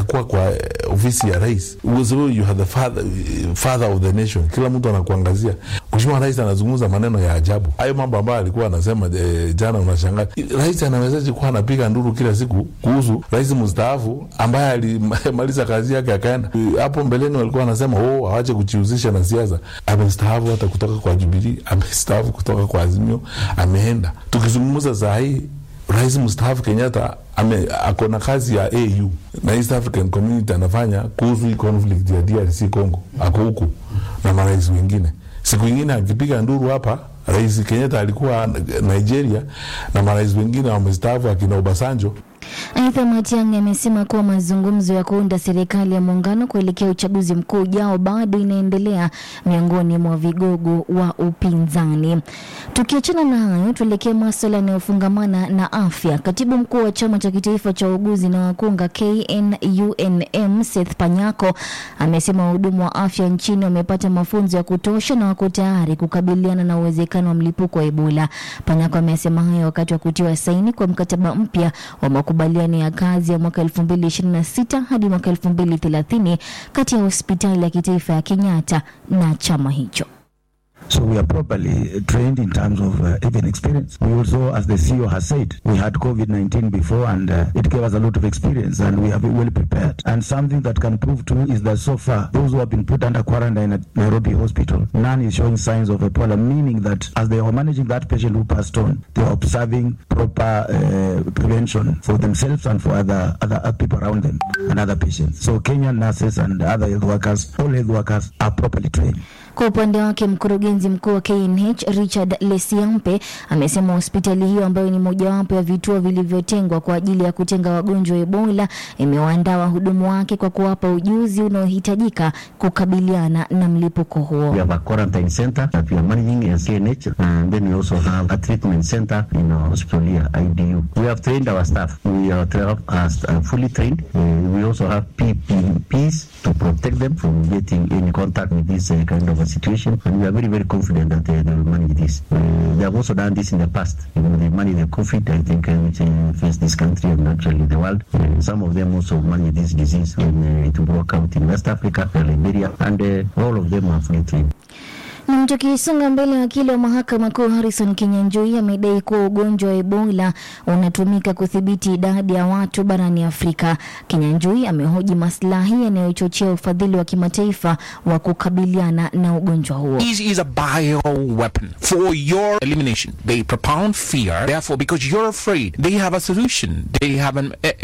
itakuwa kwa eh, ofisi ya rais, kwa sababu you are the father, father of the nation. Kila mtu anakuangazia. Mheshimiwa Rais anazungumza maneno ya ajabu, hayo mambo ambayo alikuwa anasema eh, jana. Unashangaa rais anawezaje kuwa anapiga nduru kila siku kuhusu rais mstaafu ambaye alimaliza kazi yake akaenda. Hapo mbeleni walikuwa wanasema oh, awache kujihusisha na siasa. Amestaafu hata kutoka kwa Jubilee, amestaafu kutoka kwa Azimio, ameenda. Tukizungumza saa hii rais mstaafu Kenyatta ame ako na kazi ya AU na East African Community anafanya kuhusu hii conflict ya DRC Congo, ako huku na marais wengine. Siku ingine akipiga nduru hapa, rais Kenyatta alikuwa Nigeria na marais wengine wamestaafu akina Obasanjo Aidha, Matiang'i amesema kuwa mazungumzo ya kuunda serikali ya muungano kuelekea uchaguzi mkuu ujao bado inaendelea miongoni mwa vigogo wa upinzani. Tukiachana na hayo, tuelekee maswala yanayofungamana na afya. Katibu mkuu wa chama cha kitaifa cha uuguzi na wakunga KNUNM Seth Panyako amesema wahudumu wa afya nchini wamepata mafunzo ya kutosha na wako tayari kukabiliana na uwezekano wa mlipuko wa Ebola. Panyako amesema hayo wakati wa kutiwa saini kwa mkataba mpya wa makubaliano ya kazi ya mwaka 2026 hadi mwaka 2030 kati ya hospitali ya kitaifa ya Kenyatta na chama hicho. So we are properly trained in terms of uh, even experience. We also, as the CEO has said, we had COVID-19 before and uh, it gave us a lot of experience and we have been well prepared. And something that can prove to is that so far, those who have been put under quarantine at Nairobi Hospital, none is showing signs of Ebola, meaning that as they were managing that patient who passed on, they were observing proper uh, prevention for themselves and for other, other other people around them and other patients. So Kenyan nurses and other health workers, all health workers are properly trained. Kwa upande wake mkurugenzi mkuu wa KNH Richard Lesiampe amesema hospitali hiyo ambayo ni mojawapo ya vituo vilivyotengwa kwa ajili ya kutenga wagonjwa wa Ebola imewaandaa wahudumu wake kwa kuwapa ujuzi unaohitajika kukabiliana na mlipuko huo. We have a quarantine center that we are managing as KNH, and then we also have a treatment center in our hospital here, IDU. We have trained our staff. We are tra- uh, fully trained. Uh, we also have PPPs to protect them from getting in contact with this uh, kind of a situation, and we are very, very confident that uh, they will manage this. Uh, they have also done this in the past. You know, they managed the COVID, I think, uh, which uh, faced this country and actually the world. Uh, some of them also managed this disease when uh, it broke out in West Africa, Liberia, and uh, all of them are fully trained. Na tukisonga mbele, wakili wa mahakama kuu Harrison Kinyanjui amedai kuwa ugonjwa wa Ebola unatumika kudhibiti idadi ya watu barani Afrika. Kinyanjui amehoji maslahi yanayochochea ufadhili wa kimataifa wa kukabiliana na ugonjwa huo. This is a bioweapon for your elimination. They propound fear. Therefore, because you're afraid, they have a solution. They have an uh,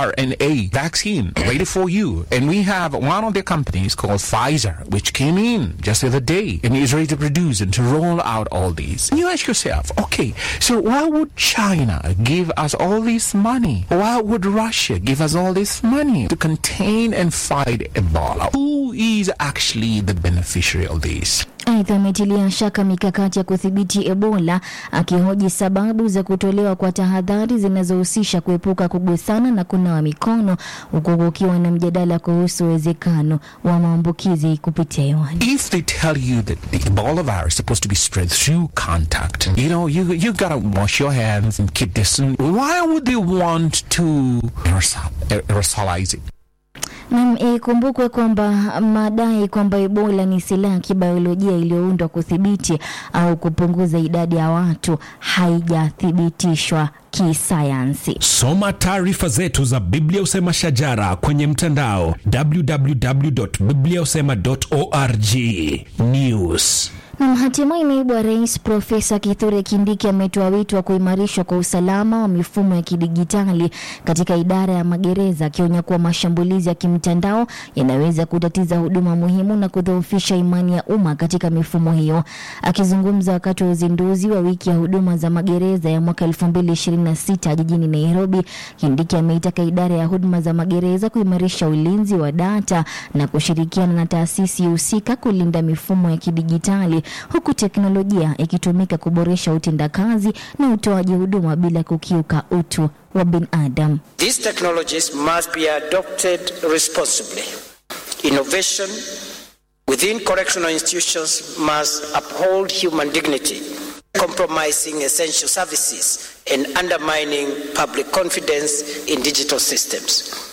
mRNA vaccine ready for you. And we have one of the companies called Pfizer, which came in just the other day and is ready to produce and to roll out all these. And you ask yourself, okay, so why would China give us all this money? Why would Russia give us all this money to contain and fight Ebola? Who is actually the beneficiary of this? Aidha, ametilia shaka mikakati ya kudhibiti Ebola, akihoji sababu za kutolewa kwa tahadhari zinazohusisha kuepuka kugusana na kunawa mikono, huku kukiwa na mjadala kuhusu uwezekano wa maambukizi kupitia hewani. If they tell you that the Ebola virus is supposed to be spread through contact, you know, you you gotta wash your hands and keep distance. Why would they want to aerosol, aerosolize it? Nam, ikumbukwe kwamba madai kwamba Ebola ni silaha ya kibiolojia iliyoundwa kudhibiti au kupunguza idadi ya watu haijathibitishwa kisayansi. Soma taarifa zetu za Biblia Usema Shajara kwenye mtandao www.bibliausema.org. News Na hatimaye naibu wa rais Profesa Kithure Kindiki ametoa wito wa kuimarishwa kwa usalama wa mifumo ya kidigitali katika idara ya magereza, akionya kuwa mashambulizi ya kimtandao yanaweza kutatiza huduma muhimu na kudhoofisha imani ya umma katika mifumo hiyo. Akizungumza wakati wa uzinduzi wa wiki ya huduma za magereza ya mwaka 2026 jijini Nairobi, Kindiki ameitaka idara ya huduma za magereza kuimarisha ulinzi wa data na kushirikiana na taasisi husika kulinda mifumo ya kidigitali huku teknolojia ikitumika kuboresha utendakazi na utoaji huduma bila kukiuka utu wa binadamu. These technologies must be adopted responsibly. Innovation within correctional institutions must uphold human dignity, compromising essential services and undermining public confidence in digital systems.